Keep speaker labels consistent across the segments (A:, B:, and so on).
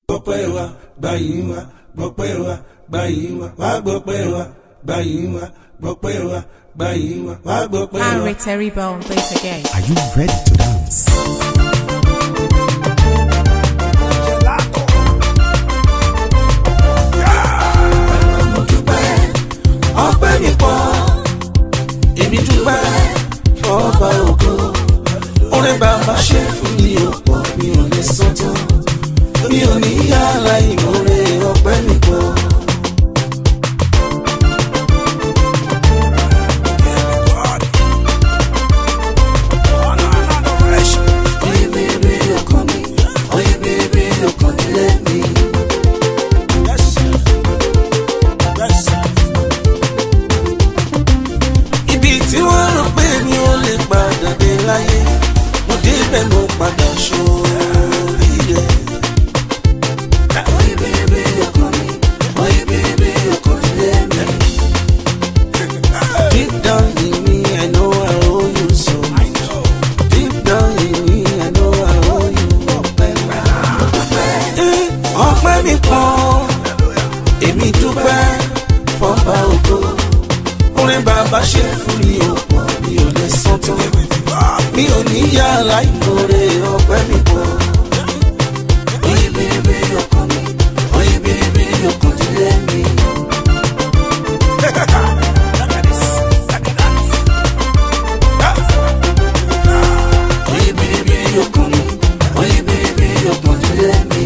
A: gbọ́pẹ́ wa gbàyìn wa gbọ́pẹ́ wa gbàyìn wa wá gbọ́pẹ́ wa gbàyìn wa gbọ́pẹ́ wa gbàyìn wa wá gbọ́pẹ́ wa.
B: Henry Terry Bone, please again.
C: Are you ready to dance?
A: mo dúpẹ́ ọpẹ́ mi pọ̀ èmi dúpẹ́ fọba ògo orin bàbá ṣe fún mi ò pọ̀ mi ò lè san tán mi ò ní yàrá ìmọ̀re ọpẹ́ mi pọ̀. Oye bèbè ọkàn mi, oye bèbè ọkàn nílé mi. ibi tí wọ́n rò pé mi ò lè padà dé láyé mo débẹ̀ mo padà sórí rẹ̀. Oye bèbè ọkàn mi, oye bèbè ọkàn nílé mi. Deep down in me, I know I owe you so much. Deep down in me, I know I owe you ọpẹ́. Eh, Ọpẹ́ mi pọ̀, èmi dúpẹ́ fọ́ba ògo orin bàbá ṣe fún mi ò pọ̀ mi ò lè san tán mi ò ní yàrá ìmọ̀re ọpẹ́ mi pọ̀. oye bèrè ọkàn mi oye bèrè ọkàn dílé mi. oye bèrè ọkàn mi oye bèrè ọkàn dílé mi.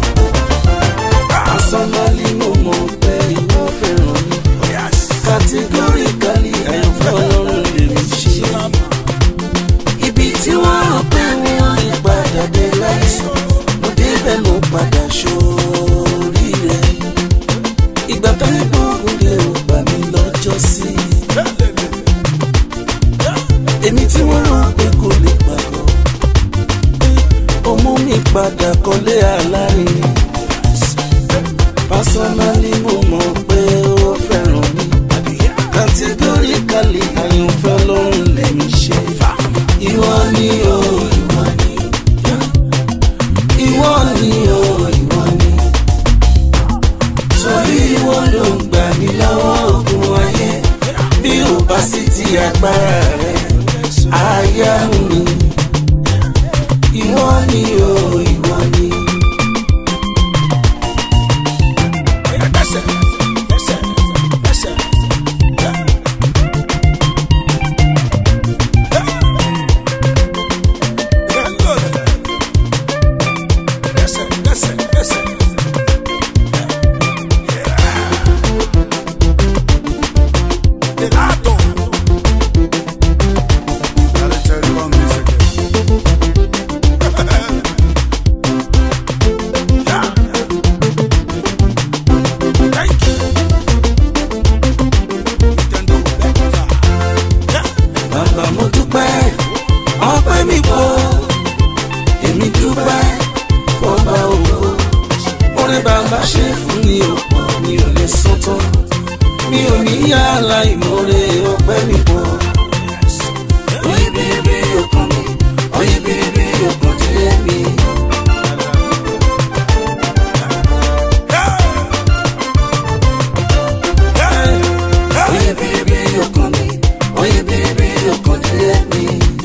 A: asọ́nálí mo mọ̀ pé ìwọ fẹ́ràn mi categorically àyànfẹ́ ọlọ́run lèmi ṣe. ibi tí wọ́n rò pé wọ́n lè padà dé láìsàn mo débẹ̀ mo padà sórí rẹ̀. ìgbà tó ní gbóògùn lè ò gbà mí lọ́jọ́ sí. èmi tí wọ́n rò pé kò lè pàgọ́. ó mú mi padà kọ́lé alárinrin. Personally mo mọ̀ pé ó fẹ́ràn mi. Categorically àyànfẹ́ lọ́rùn lèmi ṣe. Ìwọ ni o, ìwọ ni. Ìwọ ni o, ìwọ ni. Torí ìwọ ló ń gbà mí lọ́wọ́ ogun ayé. Bí ò bá sí ti agbára rẹ̀, àyà mi. Ìwọ ni o, ìwọ ni. bàbá mo dúpẹ́ ọpẹ́ mi pọ̀ èmi dúpẹ́ fọba ògo orin bàbá ṣe fún mi ò pọ̀ mi ò lè san tán mi ò ní yàrá ìmọ̀re ọpẹ́ mi pọ̀. oye bèrè ọkàn mi oye bèrè ọkàn dílé mi. oye bèrè ọkàn mi oye bèrè ọkàn dílé mi.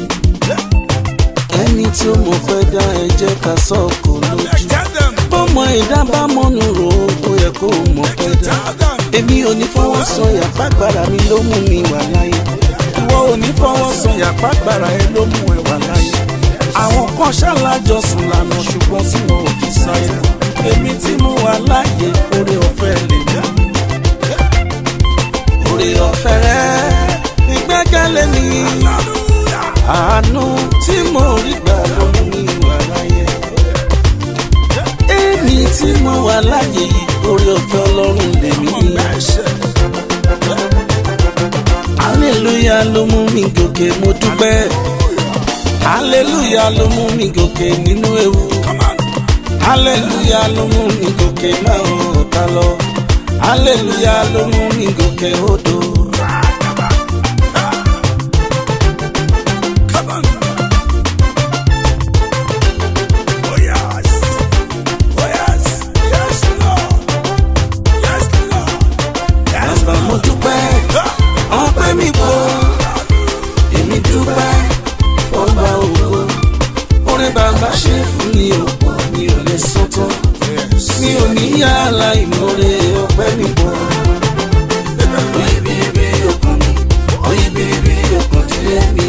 A: ẹni tí ó mọ̀ fẹ́ dá ẹ jẹ́ ká sọ́ọ̀kù lójú bọ́mọ ìdá bá mọ́nu rò ó ó yẹ kó mọ̀ fẹ́ dá èmi ò ní fọwọ́ sọyà pàgbára mi ló mú mi wà láyé ìwọ ò ní fọwọ́ sọyà pàgbára ẹ ló mú ẹ wà láyé àwọn kan ṣàlàjọ sùn lànà ṣùgbọ́n tí wọn ò fi sáyé èmi tí mo wà láàyè oore ọ̀fẹ́ lè mú oore ọ̀fẹ́ rẹ ìgbẹ́kẹ̀lé mi àánú tí mo rí gbà ló mú mi wà láyé èmi tí mo wà láàyè yìí oore ọ̀fẹ́ ọlọ́run lèmi hallelujah ló mú mi gòkè mo dúpẹ́ hallelujah ló mú mi gòkè nínú ewu hallelujah ló mú mi gòkè náà ọ̀tá lọ hallelujah ló mú mi gòkè odò. sọ́tọ̀ mi ò ní yàrá ìmọ̀re ọpẹ́ mi pọ̀. oyin biribiri ọkàn mi oyin biribiri ọkàn dílé mi.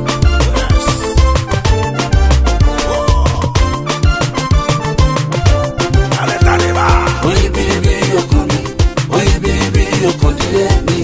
A: oyin biribiri ọkàn mi oyin biribiri ọkàn dílé mi.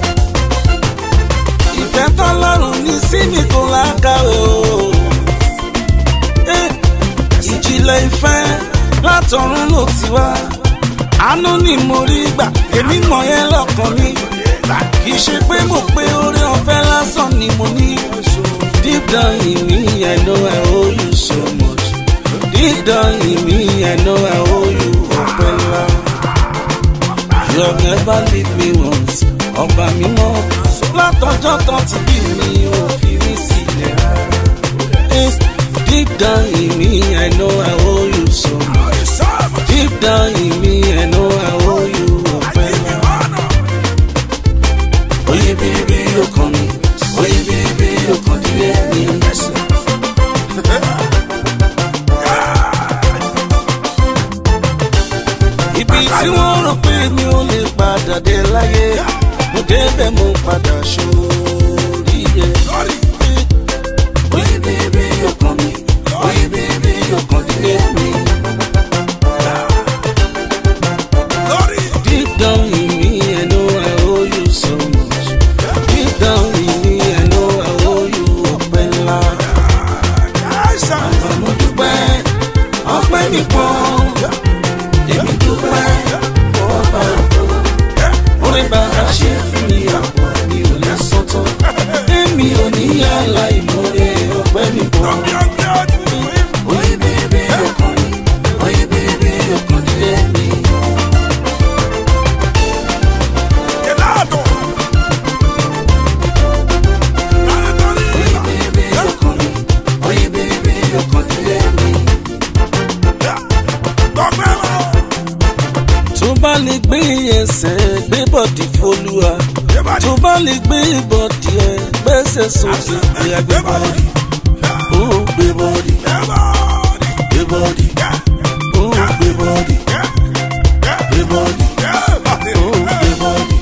A: ìfẹ́ tọ́lọ́run ní sí mi kò lákàwé o. Eh, ìjìnlẹ̀ ìfẹ́ látọ̀run ló ti wá àánú ni mo rí gbà èmi mọ̀ yẹn lọ́kàn mi kì í ṣe pé mo pé orí ọ̀fẹ́ lásán ni mo ní. deep down in me I know I owe you so much deep down in me I know I owe you ọpẹ́ ńlá. you have never leave me once ọba mi mọ́ látọjọ́ tó ti bí mi ò fi mí sílẹ̀ rárá. Eh, Deep down in me, I know I owe you so much. Deep down in me, I know I owe you ọpẹ́ ńlá. Oye biribiri ọkàn mi, oye biribiri ọkàn dílé mi. Ibi tí wọ́n rò pé mi ò lè padà dé láyé, mo débẹ̀ mo padà ṣoríire. Oye biribiri ọkàn mi, oye biribiri ọkàn dílé mi. Deep down in me, I know I owe you so much. Deep down in me, I know I owe you ọpẹ́ ńlá. Bàbá mo dúpẹ́, ọpẹ́ mi pọ̀. Èmi dúpẹ́, ọba ògo. Orí bàbá ṣe fún mi àpọ̀ mi ò lè sọ́tọ̀. Èmi ò ní yàrá ìmọ̀re ọpẹ́ mi pọ̀. Oye bèbè ọkàn mi, oye bèbè ọkàn dílé mi. Oye bèbè ọkàn mi, oye bèbè ọkàn dílé mi. tó bá lè gbé ẹsẹ̀ gbé bọ̀dì fọlùwà tó bá lè gbé bọ̀dì ẹ gbẹ́sẹ̀ sókè ìyá gbé bọ̀dì ó gbé bọ̀dì gbé bọ̀dì ó gbé bọ̀dì gbé bọ̀dì ó gbé bọ̀dì.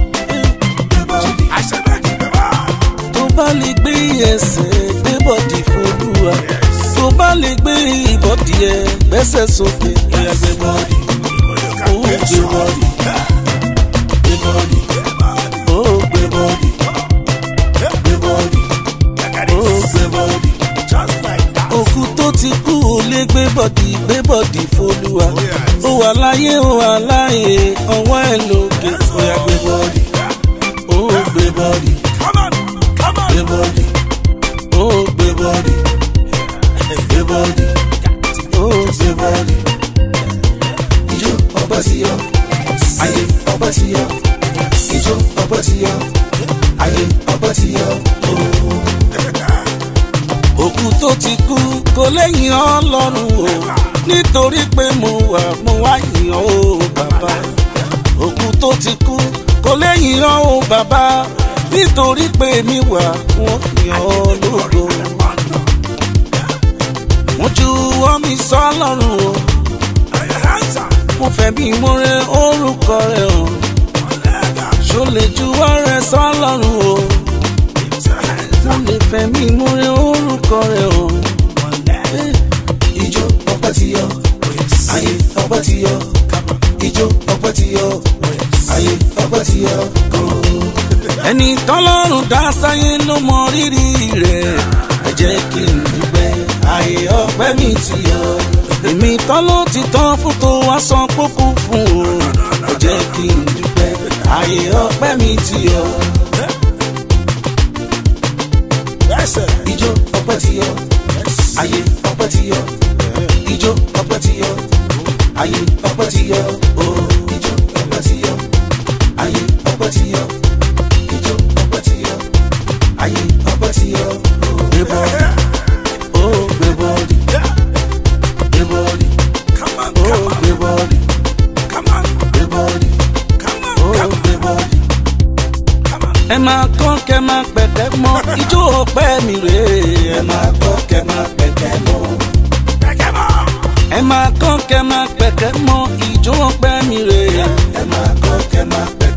A: tó bá lè gbé ẹsẹ̀ gbé bọ̀dì fọlùwà tó bá lè gbé bọ̀dì ẹ gbẹ́sẹ̀ sókè ìyá gbé bọ̀dì ó gbé bọ̀dì gbé bọ̀dì ó gbé bọ̀dì gbé bọ̀dì ó gbé bọ̀dì. òkú tó ti kú ò lè gbé bọ̀dì gbé bọ̀dì fọlùwà ó wà láyé ó wà láyé ọwọ́ ẹ̀ lókè ó yá gbé bọ̀dì ó gbé bọ̀dì gbé bọ̀dì ó gbé bọ̀dì gbé bọ̀dì ó gbé bọ̀dì. ijó ọgbà sí yọ ayé ọgbà sí yọ ijó ọgbà sí yọ ayé ọgbà sí yọ. òkú tó ti kú kò lẹ́yìn ọlọ́run o nítorí pé mo wà mo wá yìn ọ́ o bàbá òkú tó ti kú kò lẹ́yìn ọ́ o bàbá nítorí pé mi wà wọ́n yìn ọ́ lógo wọ́n ju omi sọ́lọ́run o mo fẹ́ bí mo rẹ orúkọ rẹ o ṣó lè juwọ́ rẹ sọ́lọ́run o mo lè fẹ́ bí mo rẹ orúkọ rẹ o. ijó ọpẹ́ ti yọ ayé ọpẹ́ ti yọ ijó ọpẹ́ ti yọ ayé ọpẹ́ ti yọ. ẹni tọ́lọ́run dá sáyé ló mọ rírì rẹ̀ ẹ jẹ́ kí n dúpẹ́ ayé ọpẹ́ mi ti yọ. èmi tán ló ti tán fún tó wá san kókó fún o ẹ jẹ́ kí n dúpẹ́ ayé ọpẹ́ mi ti yọ. ijó ọpẹ́ ti yọ ayé ọpẹ́ ti yọ ijó ọpẹ́ ti yọ ayé ọpẹ́ ti yọ o ijó ọpẹ́ ti yọ ayé ọpẹ́ ti yọ ijó ọpẹ́ ti yọ ayé ọpẹ́ ti yọ o gbé bọ́ọ̀dì o gbé bọ́ọ̀dì gbé bọ́ọ̀dì o gbé bọ́ọ̀dì gbé bọ́ọ̀dì o gbé bọ́ọ̀dì. ẹ máa kọ́ kẹ́ máa pẹ̀tẹ́ mọ́ ijó ọpẹ́ mi rèé ẹ máa kọ́ kẹ́ máa pẹ̀tẹ́ mọ́ ẹ máa kọ́ kẹ́ máa pẹ̀kẹ́ mọ ìjó ọpẹ́ mi rè é.
C: ẹ máa kọ́ kẹ́ máa pẹ́